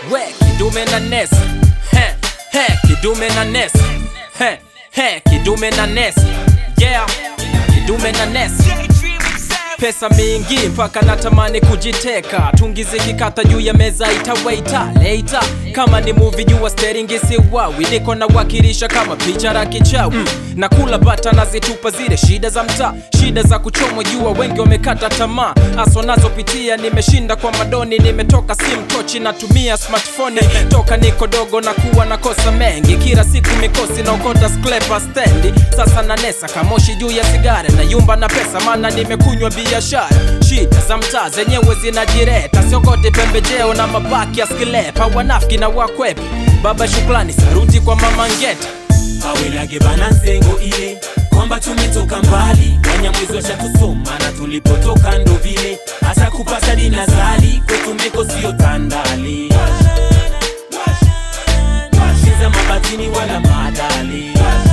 we kidume na nes he he kidume na nes he he kidume na nes yeah kidume na nes pesa mingi mpaka natamani kujiteka tungize kikata juu ya meza itawaita leita kama ni muvi jua steringi siwawi niko na wakilisha kama picha la kichawi mm. na kula bata nazitupa zile shida za mtaa shida za kuchomwa jua wengi wamekata tamaa aso nazopitia nimeshinda kwa madoni nimetoka sim tochi natumia smartphone toka niko dogo na kuwa nakosa mengi kila siku mikosi naokota sklepa stendi sasa nanesa kamoshi juu ya sigara na yumba na pesa maana nimekunywa biashara shida za mtaa zenyewe zinajireta siokote pembejeo na mabaki ya skilepa wanafiki na wakwepa baba shukrani saruti kwa mama ngeta awelage bana nsengo ile kwamba tumetoka mbali wanyamwezi washatusoma na tulipotoka ndo vile hata kupata dinazali kwetu meko siyo tandali cheza mabatini wala madali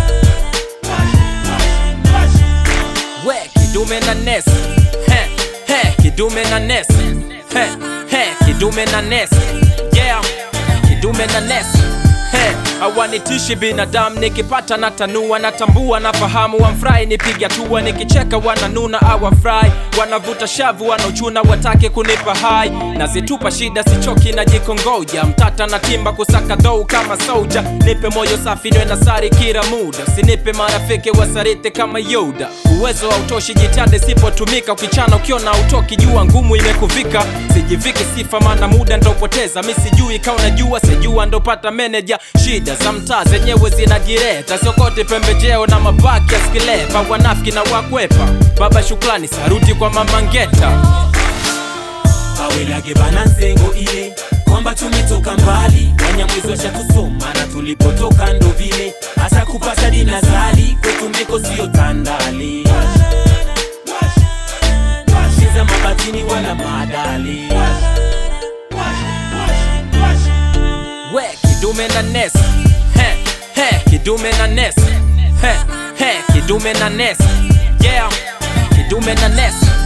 we kidume na nes he he kidume na nes he he kidume na nes yeah kidume na nes he awanitishi binadamu nikipata natanua natambua nafahamu wamfurahi nipiga tua nikicheka wananuna awafurahi wanavuta shavu wanaochuna watake kunipa hai nazitupa shida sichoki na jikongoja mtata na timba kusaka dou kama soja nipe moyo safi nwe na sari kila muda sinipe marafiki wasarite kama yoda uwezo hautoshi jitihada isipotumika ukichana ukiona utoki jua ngumu imekuvika sijiviki sifa maana muda ndopoteza mi sijui kauna jua sijua ndopata meneja shida za mtaa zenyewe zinajireta siokote pembejeo na mabaki ya skilepa wanafiki na wakwepa baba shukrani saruti kwa mama ngeta awelage bana nsengo ile kwamba tumetoka mbali wanyamwezi washatusoma na tulipotoka ndo vile hata kupata dinazali kwetu meko siyo tandali cheza mabatini wala madali we kidume na nes he he kidume na nes he he kidume na nes yeah kidume na nes